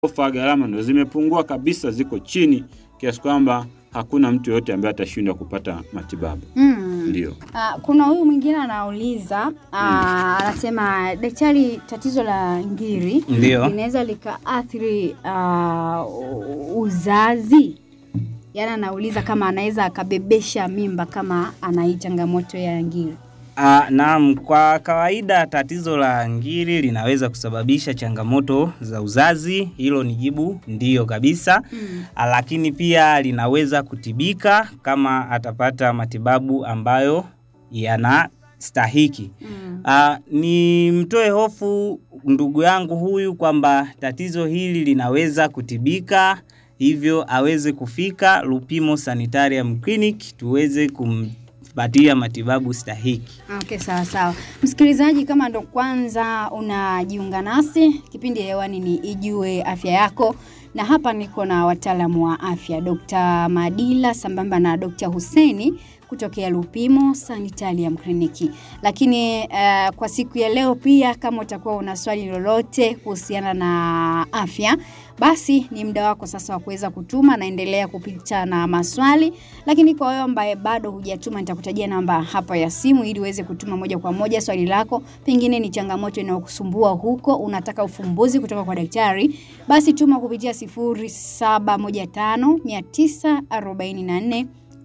ofa gharama ndo zimepungua kabisa, ziko chini kiasi kwamba hakuna mtu yoyote ambaye atashindwa kupata matibabu. Mm. Ndio. Ah, kuna huyu mwingine anauliza ah, anasema daktari, tatizo la ngiri Ndio. linaweza likaathiri ah, u- uzazi. Yaani anauliza kama anaweza akabebesha mimba kama ana hii changamoto ya ngiri. Ah, naam, kwa kawaida tatizo la ngiri linaweza kusababisha changamoto za uzazi. Hilo ni jibu ndiyo kabisa. Mm. Ah, Lakini pia linaweza kutibika kama atapata matibabu ambayo yanastahiki. Mm. Ah, ni mtoe hofu ndugu yangu huyu kwamba tatizo hili linaweza kutibika, hivyo aweze kufika Lupimo Sanitarium Clinic tuweze kumpatia matibabu stahiki. Okay, sawa sawa. Msikilizaji, kama ndo kwanza unajiunga nasi, kipindi hewani ni Ijue Afya Yako, na hapa niko na wataalamu wa afya Dr. Madila sambamba na Dr. Huseni kutokea Lupimo Sanitarium Clinic. Lakini uh, kwa siku ya leo pia, kama utakuwa una swali lolote kuhusiana na afya, basi ni muda wako sasa wa kuweza kutuma. Naendelea kupita na maswali, lakini kwa wewe ambaye bado hujatuma, nitakutajia namba hapa ya simu ili uweze kutuma moja kwa moja swali lako. Pengine ni changamoto inayokusumbua huko, unataka ufumbuzi kutoka kwa daktari, basi tuma kupitia 0715 944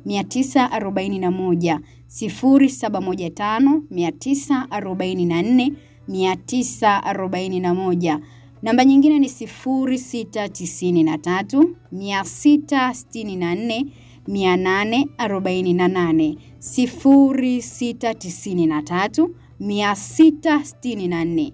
941 0715 944 941. Namba nyingine ni 0693 664 848 0693 664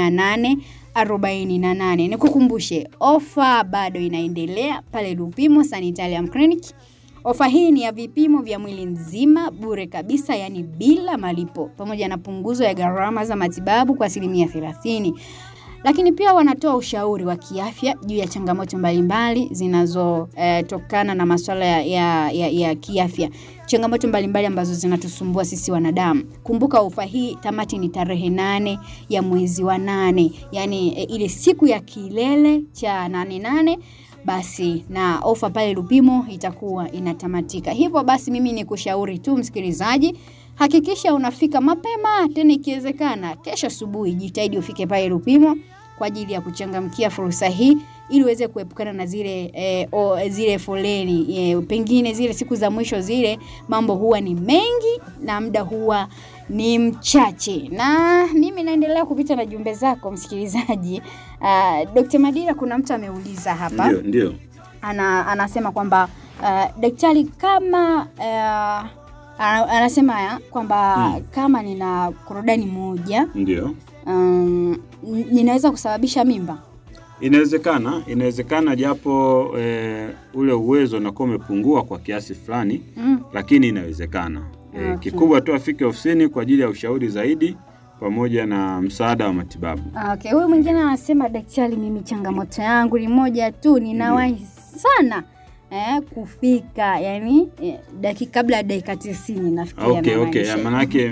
848. Nikukumbushe, ofa bado inaendelea pale Lupimo Sanitarium Clinic. Ofa hii ni ya vipimo vya mwili nzima bure kabisa, yaani bila malipo, pamoja na punguzo ya gharama za matibabu kwa asilimia 30 lakini pia wanatoa ushauri wa kiafya juu ya changamoto mbalimbali zinazotokana na masuala ya, ya, ya, ya kiafya, changamoto mbalimbali ambazo zinatusumbua sisi wanadamu. Kumbuka ofa hii tamati ni tarehe nane ya mwezi wa nane, yaani e, ile siku ya kilele cha nane nane basi na ofa pale Lupimo itakuwa inatamatika. Hivyo basi, mimi ni kushauri tu msikilizaji, hakikisha unafika mapema, tena ikiwezekana kesho asubuhi, jitahidi ufike pale Lupimo kwa ajili ya kuchangamkia fursa hii ili uweze kuepukana na zile eh, o, zile foleni eh, pengine zile siku za mwisho zile mambo huwa ni mengi na muda huwa ni mchache, na mimi naendelea kupita na jumbe zako msikilizaji. Uh, Dr. Madira, kuna mtu ameuliza hapa Ndio, ndio. ana, anasema kwamba uh, daktari kama uh, ana- anasema ya kwamba Hmm. kama nina korodani moja Ndio. um, n- ninaweza kusababisha mimba. Inawezekana, inawezekana japo e, ule uwezo unakuwa umepungua kwa kiasi fulani, Mm. lakini inawezekana. E, Okay. Kikubwa tu afike ofisini kwa ajili ya ushauri zaidi pamoja na msaada wa matibabu. Okay, huyu mwingine anasema daktari, mimi changamoto yangu ni moja tu, ninawahi sana eh, kufika yani eh, dakika kabla ya dakika tisini nafikiria Okay, okay. anamaanisha. Manake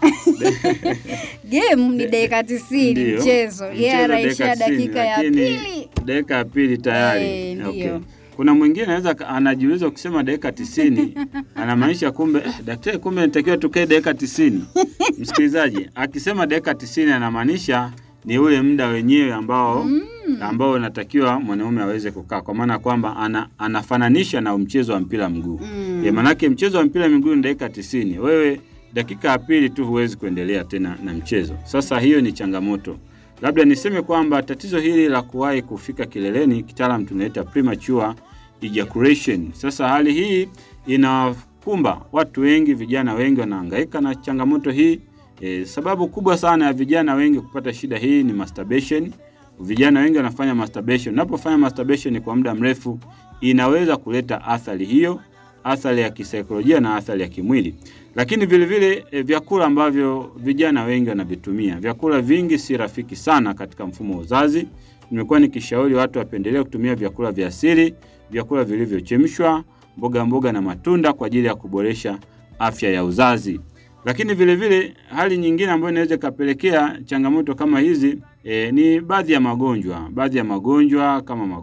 game ni dakika tisini Ndio. mchezo, yeye Mchezo anaishia dakika tisini, dakika ya lakini pili. dakika ya pili tayari. Eh, ndio. okay. Kuna mwingine anaweza ka- anajiuliza ukisema dakika tisini anamaanisha kumbe eh, daktari, kumbe natakiwa tukae dakika tisini. Msikilizaji, akisema dakika tisini anamaanisha ni ule muda wenyewe ambao ambao unatakiwa mwanaume aweze kukaa, kwa maana kwamba ana, anafananisha na mchezo wa mpira mguu Mm. E, manake mchezo wa mpira miguu ni dakika tisini. Wewe dakika ya pili tu huwezi kuendelea tena na mchezo. Sasa hiyo ni changamoto. Labda niseme kwamba tatizo hili la kuwahi kufika kileleni kitaalam tunaita premature ejaculation. Sasa hali hii inakumba watu wengi, vijana wengi wanahangaika na changamoto hii. E, sababu kubwa sana ya vijana wengi kupata shida hii ni masturbation. Vijana wengi wanafanya masturbation. Unapofanya masturbation kwa muda mrefu inaweza kuleta athari hiyo athari ya kisaikolojia na athari ya kimwili. Lakini vile vile e, vyakula ambavyo vijana wengi wanavitumia, vyakula vingi si rafiki sana katika mfumo wa uzazi. Nimekuwa nikishauri watu wapendelee kutumia vyakula vya asili, vyakula vilivyochemshwa, mboga mboga na matunda kwa ajili ya kuboresha afya ya uzazi. Lakini vile vile hali nyingine ambayo inaweza ikapelekea changamoto kama hizi E, ni baadhi ya magonjwa, baadhi ya magonjwa kama magonjwa